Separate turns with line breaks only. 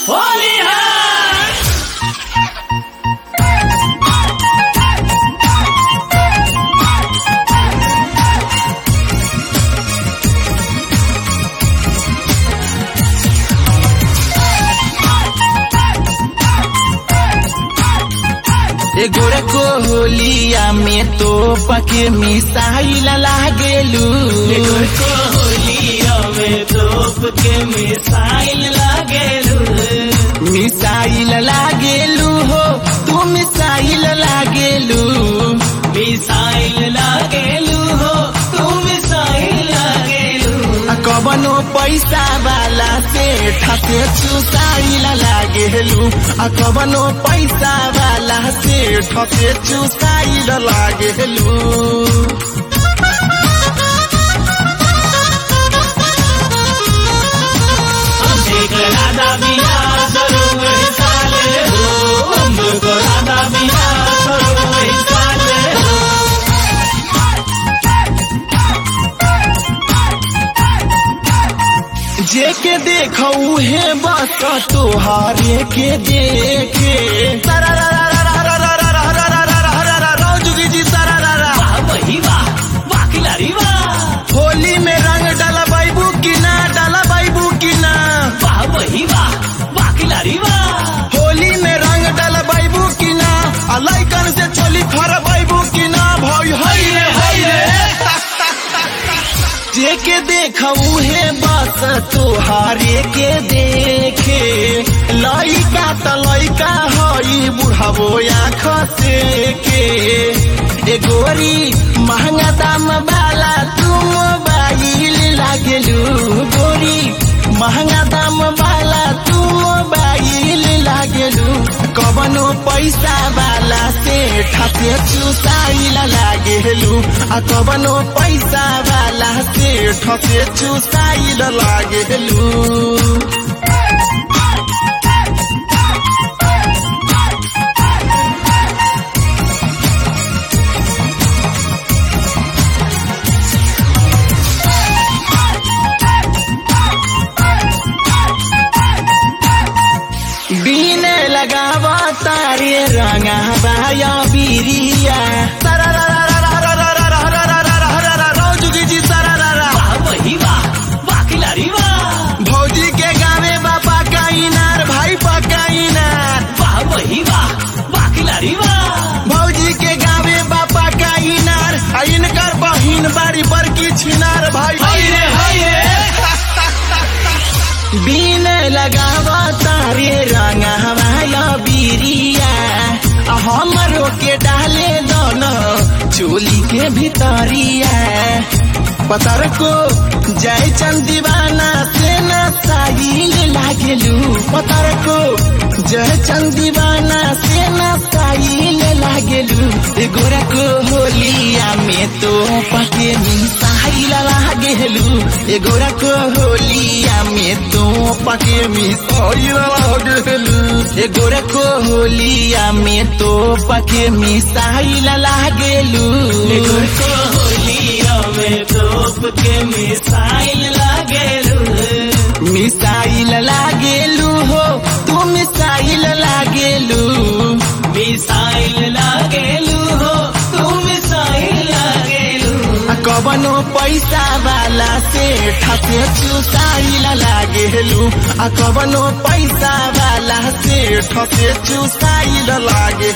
होली है
एगोरा को होलिया में तो पके मिसाइल लागेलू
को होलिया में तोप के मिसाइल लागेलू
मिसाइल लागेलू हो तू मिसाइल लागेलू
मिसाइल लागेलू हो तू मिसाइल लागेलू
आ कवनो पैसा वाला से ठसे चुसाइल लागेलू आ कवनो पैसा वाला से ठसे चुसाइल लागेलू
हमको राधा बिना करो वही साले हो हमको राधा बिना करो वही साले हो
जे के देखो उहे बस तोहारे के देखे जुगी जी सरारा
वाह वही वाह वाह खिलाड़ी वाह
होली में रंग डाला बैबू की ना डाला बैबू की ना
वाह वही वाह वाह खिलाड़ी वाह
होली में रंग डाला बैबू की ना आ लइकन से चोली फर बैबू की ना भई हई रे हई रे जे के देखो उहे बस तोहारे के देखे लइका त लइका हई बुढ़ावो आँख से के ए गोरी महंगा दाम वाला तू मोबाइल लागेलू गोरी महंगा दाम वाला तू मोबाइल लागेलू कवनो पैसा वाला से ठसे चुसाइल लागेलू आ कवनो पैसा वाला से ठसे चुसाइल लागेलू बीन लगावा तारे रंगा बाया बिरिया जुगी जी सरारा
वाह वही वाह वाह खिलाड़ी वाह
भौजी के गावे बापा का इनार भाई पका इनार
वाह वही वाह वाह खिलाड़ी वाह
भौजी के गावे बापा का इनार आ इनकर बहिन बाड़ी बड़की छिनार भाई
हाय रे हाय रे
बीन लगावा तारे रंग हमाया बिरिया आ हमरो के डाले दोनों चोली के भितरिया पतर को जय चंद दीवाना से न साहिल लागेलू पतर को जय चंद दीवाना से न साहिल लागेलू ए गोरा को होलिया में तो पके मिसाइल लागेलू ए गोरा को होलिया में तो पके मिसाइल लागेलू ए गोरा को होलिया में तो पके मिसाइल लागेलू
को होलिया में तोप के मिसाइल लागेलू
मिसाइल लागेलू हो तू मिसाइल लागेलू
मिसाइल लागेलू हो तू मिसाइल लागेलू
आ कवनो पैसा वाला से ठसे चुसाइल लागेलू आ कवनो पैसा वाला से ठसे चुसाइल लागे